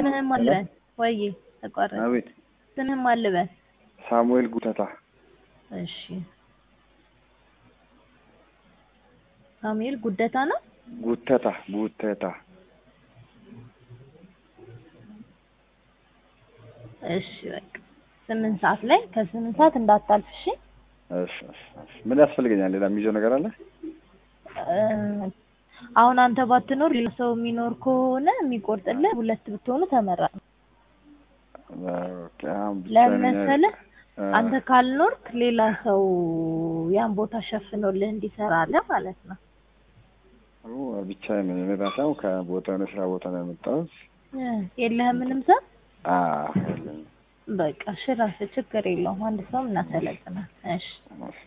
ስምህም አልበል ወይ ተቋረጥ አቤት ስምህም አልበል ሳሙኤል ጉተታ እሺ ሳሙኤል ጉደታ ነው ጉተታ ጉተታ እሺ በቃ ስምንት ሰዓት ላይ ከስምንት ሰዓት እንዳታልፍ እሺ እሺ እሺ እሺ። ምን ያስፈልገኛል? ሌላ የሚይዘው ነገር አለ? እ አሁን አንተ ባትኖር ሌላ ሰው የሚኖር ከሆነ የሚቆርጥልህ ሁለት ብትሆኑ ተመራጭ ነው። ኦኬ፣ አሁን ብቻ ለምን ነኝ። መሰለህ? እ፣ አንተ ካልኖርክ ሌላ ሰው ያን ቦታ ሸፍኖልህ እንዲሰራልህ ማለት ነው። ኦ፣ ብቻዬን ነኝ። እኔ ራሴ አሁን ከቦታ የሆነ ስራ ቦታ ነው የመጣሁት። እ የለህም ምንም ሰው? አዎ የለኝም። በቃ እሺ፣ እራስህ ችግር የለውም። አንድ ሰው እናሰለጥናል። እሺ እሺ